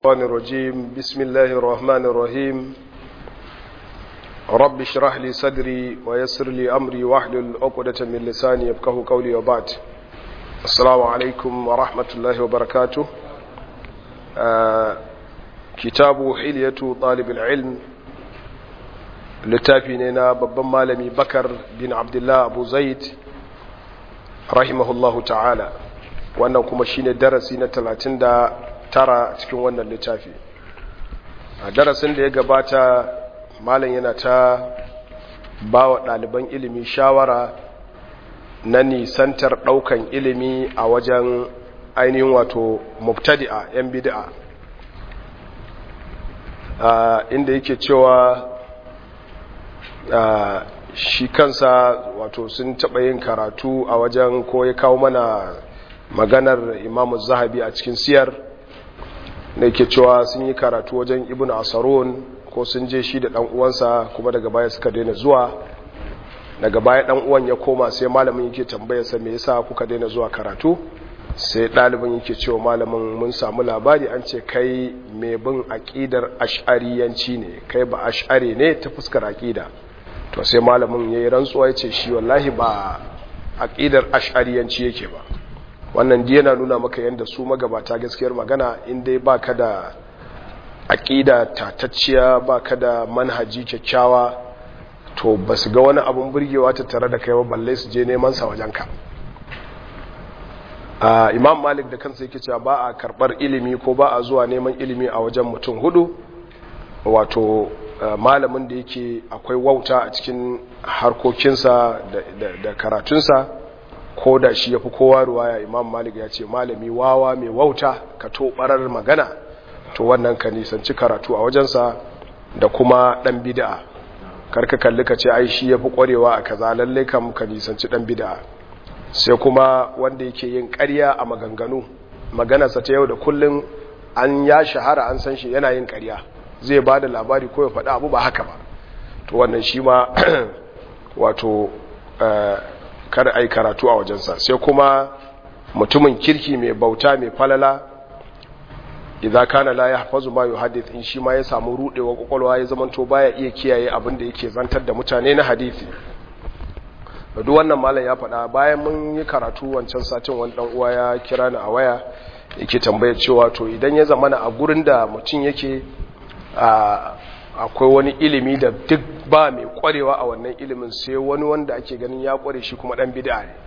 الشيطان الرجيم بسم الله الرحمن الرحيم رب اشرح لي صدري ويسر لي أمري واحلل عقدة من لساني يفقه قولي وبعد السلام عليكم ورحمة الله وبركاته آه كتاب حلية طالب العلم littafi ne na babban malami bakar bin abdullah abu zaid rahimahullahu ta'ala wannan kuma shine darasi na talatin da tara cikin wannan littafi a darasin da ya gabata malam yana ta ba wa ɗaliban ilimi shawara na nisantar ɗaukan ilimi a wajen ainihin wato mubtadi'a 'yan bid'a inda yake cewa Uh, shi kansa wato sun taɓa yin karatu a wajen ko ya kawo mana maganar imamu zahabi a cikin siyar da ke cewa sun yi karatu wajen ibn asarun ko sun je shi da ɗan uwansa kuma daga baya suka daina zuwa daga baya ɗan uwan ya koma sai malamin yake tambayarsa me yasa kuka daina zuwa karatu sai ɗalibin yake cewa malamin mun samu labari an ce kai mai bin aƙidar ash'ariyanci ne kai ba ash'ari ne ta fuskar aƙida to sai malamin ya yi rantsuwa ya ce shi wallahi ba aƙidar ash'ariyanci yake ba wannan ji yana nuna maka yadda su magabata gaskiyar magana inda ba ka da aƙida tatacciya ba ka da manhaji kyakkyawa to ba su ga wani abin burgewa ta tare da kai ba balle su je neman sa wajenka Uh, imam malik da kansa yake cewa ba a karbar ilimi ko ba a zuwa neman ilimi a wajen mutum hudu wato uh, malamin da yake akwai wauta a cikin harkokinsa da, da, da karatunsa ko da shi ya fi kowa ruwaya imam malik ya ce malami wawa mai wauta ka to barar magana to wannan ka nisanci karatu a wajensa da kuma dan bid'a karka kalli ka ce ai shi ya fi kwarewa a kaza lallai kam ka nisanci dan bid'a sai kuma wanda yake yin ƙarya a maganganu maganarsa ta yau da kullum an ya shahara an san shi yana yin ƙarya zai ba da labari ko ya faɗi abu ba haka ba to wannan shi ma wato kar ai karatu a wajensa sai kuma mutumin kirki mai bauta mai falala idan kana la yahfazu ma yuhaddith in shi ma ya samu rudewa kwakwalwa ya zamanto baya iya kiyaye abin da yake zantar da mutane na hadisi duk wannan malam ya faɗa bayan mun yi karatu wancan satin wani dan uwa ya kira ni a waya yake tambayar cewa to idan ya zamana a gurin da mutum yake akwai wani ilimi da duk ba mai kwarewa a wannan ilimin sai wani wanda ake ganin ya kware shi kuma dan bid'a ne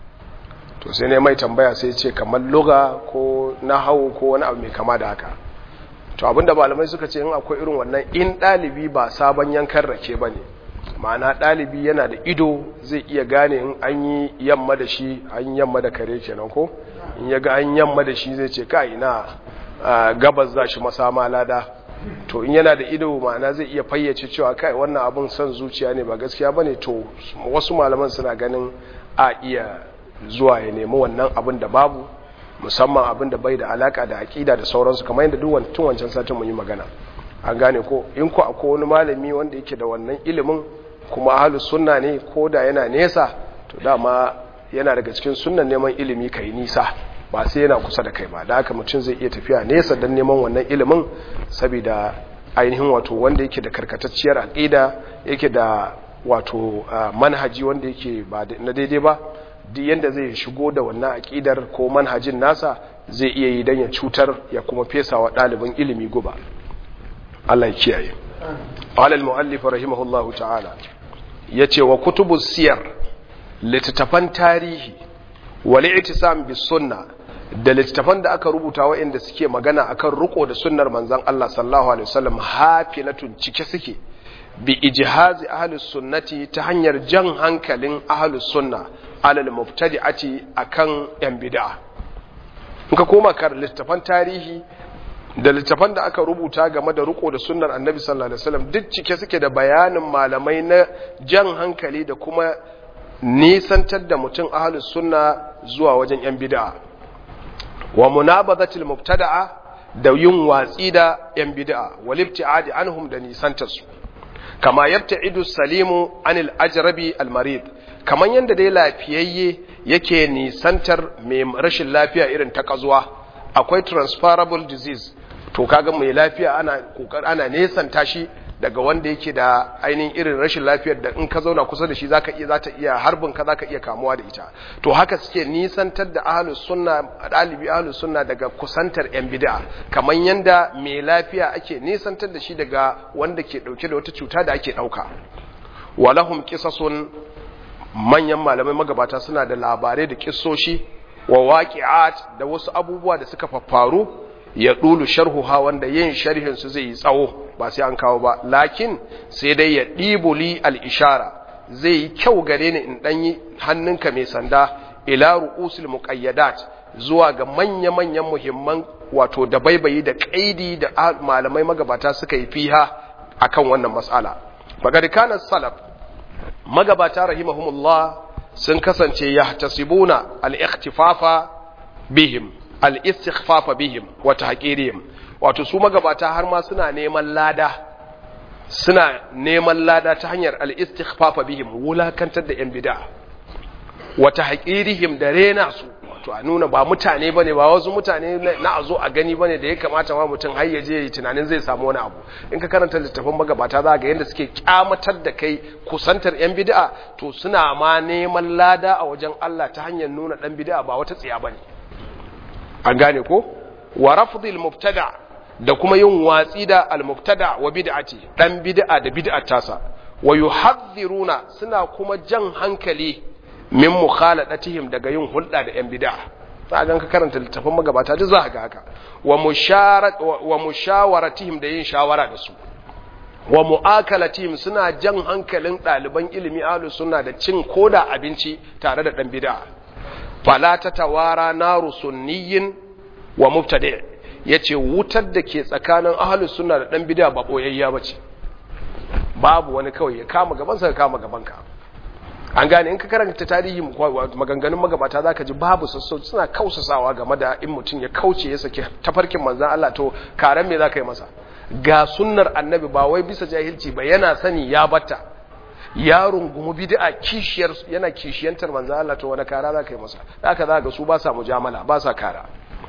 to sai ne mai tambaya sai ce kamar lugha ko nahawu ko wani abu mai kama da haka to abinda malamai suka ce in akwai irin wannan in ɗalibi ba sabon yankan rake ba ne ma'ana ɗalibi yana da ido zai iya gane in an yi yamma da shi an yamma da kare kenan ko in ya ga an yamma da shi zai ce ka ina gabas za shi masama lada to in yana da ido ma'ana zai iya fayyace cewa kai wannan abin son zuciya ne ba gaskiya bane to wasu malaman suna ganin a iya zuwa ya nemi wannan abin da babu musamman abin da bai da alaka da aƙida da sauransu kamar yadda duk tun wancan satin mun yi magana an gane ko in ku akwai wani malami wanda yake da wannan ilimin kuma ahlus sunna ne ko da yana nesa to dama yana daga cikin sunnan neman ilimi kai nisa ba sai yana kusa da kai ba da haka mutum zai iya tafiya nesa don neman wannan ilimin saboda ainihin wato wanda yake da karkatacciyar aqida yake da wato manhaji wanda yake ba na daidai ba duk yanda zai shigo da wannan aqidar ko manhajin nasa zai iya yi dan ya cutar ya kuma fesa wa ɗalibin ilimi guba Allah ya kiyaye. Qala al-muallif rahimahullahu ta'ala yace wa kutubus siyar littattafan tarihi wal i'tisam bis sunna da littattafan da aka rubuta waɗanda suke magana akan ruko da sunnar manzon Allah sallallahu alaihi wasallam hafilatun cike suke bi ijhazi ahlus sunnati ta hanyar jan hankalin ahlus sunna alal mubtadi'ati akan yan bid'a in ka koma kar littattafan tarihi da littafan da aka rubuta game da riko da sunnar annabi sallallahu alaihi wasallam duk cike suke da bayanin malamai na jan hankali da kuma nisantar da mutum ahlus sunna zuwa wajen yan bid'a wa munabadatil mubtada'a da yin watsi da yan bid'a wal ibtiadi anhum da nisantar su kama yabta'idu salimu anil ajrabi al marid kaman yanda dai lafiyayye yake nisantar mai rashin lafiya irin ta kazuwa akwai transferable disease to kaga mai lafiya ana kokar ana nesanta shi daga wanda yake da ainihin irin rashin lafiyar da in ka zauna kusa da shi zaka iya zata iya harbin ka zaka iya kamuwa da ita to haka suke nisantar da ahlus sunna dalibi ahlus sunna daga kusantar yan bid'a kamar yanda mai lafiya ake nisantar da shi daga wanda ke dauke da wata cuta da ake dauka walahum qisasun manyan malamai magabata suna da labarai da kissoshi wa waqi'at da wasu abubuwa da suka faffaru ya dulu sharhuha wanda yin sharhin su zai yi tsawo ba sai an kawo ba lakin sai dai ya ɗibuli al-ishara zai yi kyau gare ni in ɗanyi hannunka mai sanda ila ru'usul muqayyadat zuwa ga manya-manyan muhimman wato da baibayi da kaidi da malamai magabata suka yi fiha akan wannan mas'ala faqad kana salaf magabata rahimahumullah sun kasance yahtasibuna al-ikhtifafa bihim al-istighfafa bihim wa tahqirihim wato su magabata har ma suna neman lada suna neman lada ta hanyar al-istighfafa bihim wulakantar da yan bid'a wa tahqirihim da rena su wato a nuna ba mutane bane ba wasu mutane na a zo a gani bane da ya kamata ma mutum har ya je tunanin zai samu wani abu in ka karanta littafin magabata za ga yadda suke kyamatar da kai kusantar yan bid'a to suna ma neman lada a wajen Allah ta hanyar nuna dan bid'a ba wata tsiya bane an gane ko wa rafdil mubtada da kuma yin watsi da al mubtada wa bid'ati dan bid'a da bid'at tasa wa yuhadhiruna suna kuma jan hankali min mukhaladatihim daga yin hulɗa da yan bid'a za ga ka karanta littafin magabata duk za ga haka wa musharat wa mushawaratihim da yin shawara da su wa mu'akalatihim suna jan hankalin ɗaliban ilimi ahlus sunna da cin koda abinci tare da dan bid'a fala ta tawara naru sunniyin wa mubtadi yace wutar da ke tsakanin ahlus sunna da dan bid'a ba boyayya bace babu wani kawai ya kama gaban sa ya kama gaban ka an gane in ka karanta tarihi maganganun magabata zaka ji babu sassauci suna kausasawa game da in mutum ya kauce ya saki tafarkin manzon Allah to karan me zaka yi masa ga sunnar annabi ba wai bisa jahilci ba yana sani ya batta ya rungumi bid'a kishiyar yana kishiyantar manzo Allah to wani kara zaka yi masa haka za ga su ba sa mujamala ba sa kara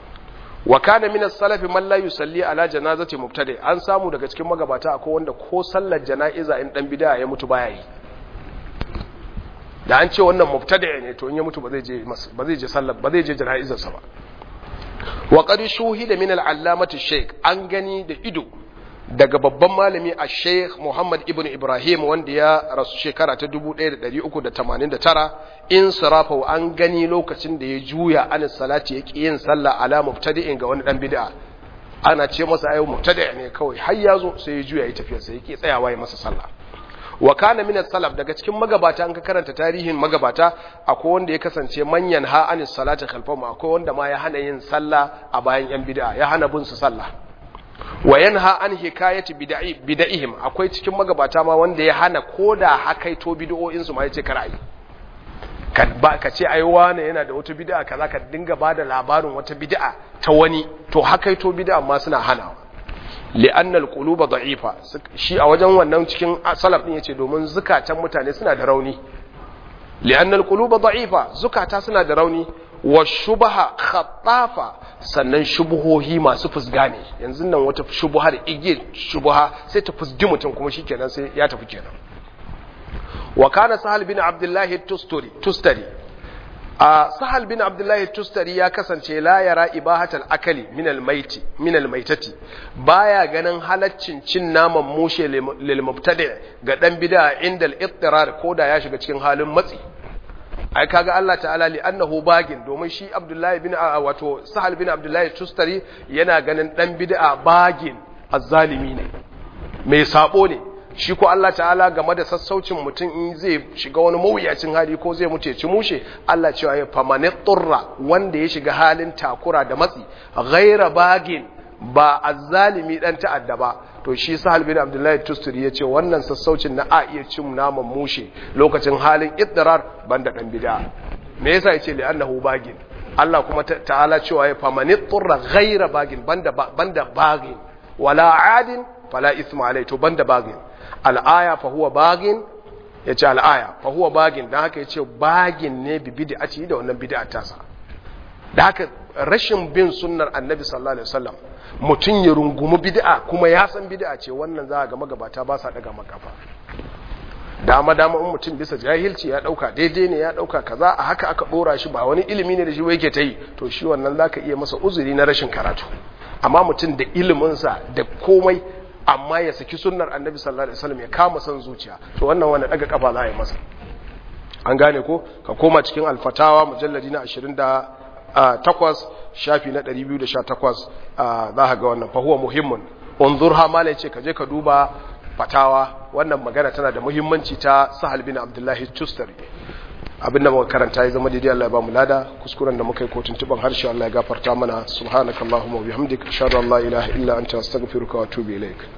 wa kana min as-salaf man la yusalli ala janazati mubtadi an samu daga cikin magabata akwai wanda ko sallar jana'iza in dan bid'a ya mutu baya yi da an ce wannan mubtadi ne to in ya mutu ba zai je ba zai je sallar ba zai je jana'izar sa ba wa qad shuhida min al-allamati shaykh an gani da ido daga babban malami a sheikh Muhammad ibn Ibrahim wanda ya rasu shekara ta 1389 in sarafa an gani lokacin da ya juya an salati ya ƙi yin sallah ala mubtadi'in ga wani dan bid'a ana ce masa ayo mubtadi' ne kawai har ya zo sai ya juya ya tafiya sai ya ƙi tsayawa ya masa sallah wa kana min salaf daga cikin magabata an ka karanta tarihin magabata akwai wanda ya kasance manyan ha an salati khalfahu akwai wanda ma ya hana yin sallah a bayan yan bid'a ya hana bin su sallah wa yanha an hikayati bid'ihim akwai cikin magabata ma wanda ya hana koda hakaito bid'o'in su ma yace kar ai ka ba ka ce ai wani yana da wata bid'a kaza ka dinga bada labarin wata bid'a ta wani to hakaito bid'a ma suna hanawa li'anna al-quluba da'ifa shi a wajen wannan cikin salaf din yace domin zukatan mutane suna da rauni li'anna al-quluba da'ifa zukata suna da rauni wa shubaha khattafa sannan shubuhohi masu fusga ne yanzu nan wata shubuhar igiyar shubuha sai ta fusgi mutum kuma shikenan sai ya tafi kenan wa kana sahal bin abdullahi tustari tustari a sahal bin abdullahi tustari ya kasance la yara ibahatal akali min almaiti min almaitati baya ganin halaccin cin naman mushe lil mubtadi ga dan bid'a inda al-ittirar koda ya shiga cikin halin matsi ai kaga Allah ta'ala li annahu bagin domin shi Abdullahi bin wato Sahal bin Abdullahi Tustari yana ganin dan bid'a bagin azzalimi ne mai sabo ne shi ko Allah ta'ala game da sassaucin mutum in zai shiga wani mawuyacin hali ko zai mutu ya ci mushe Allah cewa ya famani turra wanda ya shiga halin takura da matsi ghaira bagin ba azzalimi dan ta'adda ba to shi sahal bin abdullahi tusturi ya ce wannan sassaucin na a iya cin naman mushe lokacin halin iddirar banda dan bid'a me yasa yace li annahu bagin Allah kuma ta'ala cewa ya famani turra ghaira bagin banda banda bagin wala adin fala isma alai to banda bagin al'aya fa huwa bagin yace al'aya fa huwa bagin dan haka yace bagin ne bi bid'ati da wannan bid'a tasa da haka rashin bin sunnar annabi sallallahu alaihi wasallam mutum ya rungumi bid'a kuma ya san bid'a ce wannan za ga magabata ba sa daga makafa dama dama in mutum bisa jahilci ya dauka daidai ne ya dauka kaza a haka aka dora shi ba wani ilimi ne da shi yake ta yi to shi wannan zaka iya masa uzuri na rashin karatu amma mutum da iliminsa da komai amma ya saki sunnar annabi sallallahu alaihi wasallam ya kama san zuciya to wannan wanda daga kafa za a yi masa an gane ko ka koma cikin alfatawa mujalladi na 28 shafi na 218 za ka ga wannan fa huwa muhimmun unzurha malai ce ka je ka duba fatawa wannan magana tana da muhimmanci ta sahal bin abdullahi tustari abin da muka karanta ya zama daidai Allah ya ba mu lada kuskuren da muka yi ko tuntuban harshe Allah ya gafarta mana subhanakallahumma wa bihamdika ashhadu an la ilaha illa anta astaghfiruka wa atubu ilaik